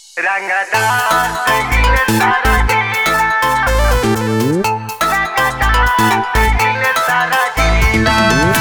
रंगदार दिल सारा जिला रंगदार दिल सारा जिला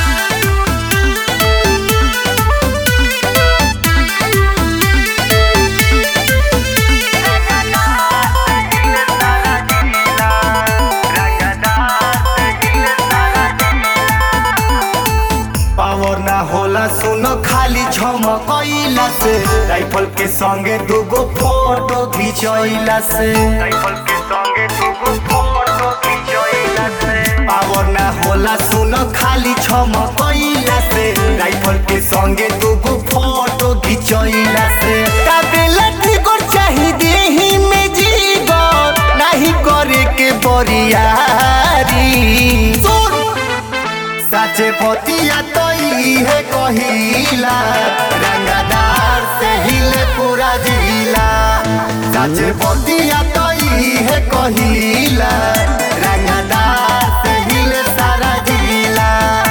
पावर ना होला सुनो खाली झमकइला से राइफल के संगे दूगो फोटो खिंचइला से राइफल के संगे दूगो फोटो खिंचइला से पावर ना होला सुनो खाली झमकइला से राइफल के संगे दूगो फोटो खिंचइला से काबिला ट्रिगर चाही देही में जीवन नहीं करे के बरियारी सुन साचे पतिया तो है कहिला रंगदार से हिले पूरा जिला साचे पतिया तो है कहिला रंगदार से हिले सारा जिला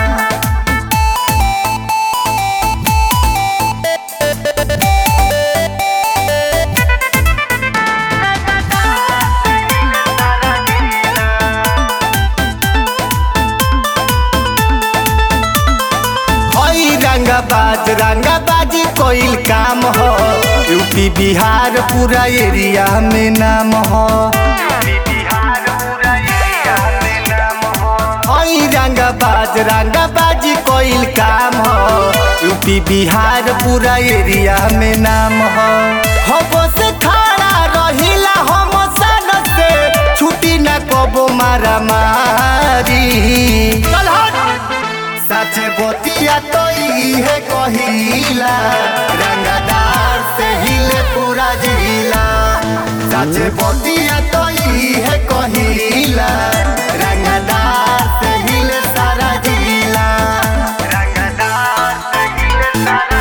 हई रंगाबाज रंगाबाजी कोइल काम हो यूपी बिहार पूरा एरिया में नाम हो बिहार पूरा एरिया में नाम हो हई रंगाबाज रंगाबाजी कोइल काम हो यूपी बिहार पूरा एरिया में नाम हो हबो से खड़ा रहिला हम सन से छुटी न कबो मारा मारी चल हट सच बोतिया तो है कहिला रंगदार से हिले पूरा जिला सच बोतिया तो है कहिला रंगदार से हिले सारा जिला रंगदार दिल सारा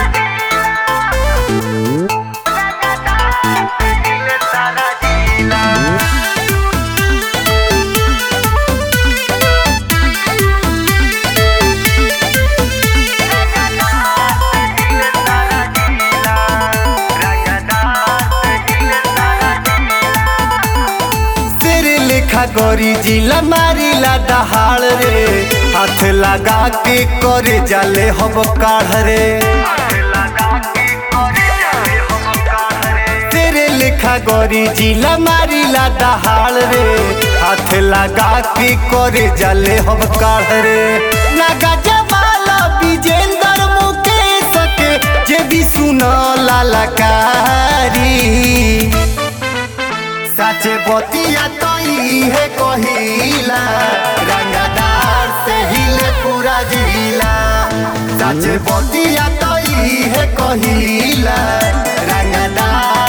जिला रंगदार दिल सारा जिला सिर लिखा गोरी जिला मारिला दहाड़ रे हाथ लगा के करे जाले हब काढ़ रे तेरे लिखा गोरी जिला मारिला दहाड़ रे हाथ लगा के करे जाले हम काढ़ रे नागा जवाला विजेंद्र मुकेश के जे भी सुना लालकारी साचे बतिया तो है कहिला रंगदार से हिले पूरा जिला साचे बतिया तो है कहिला रंगदार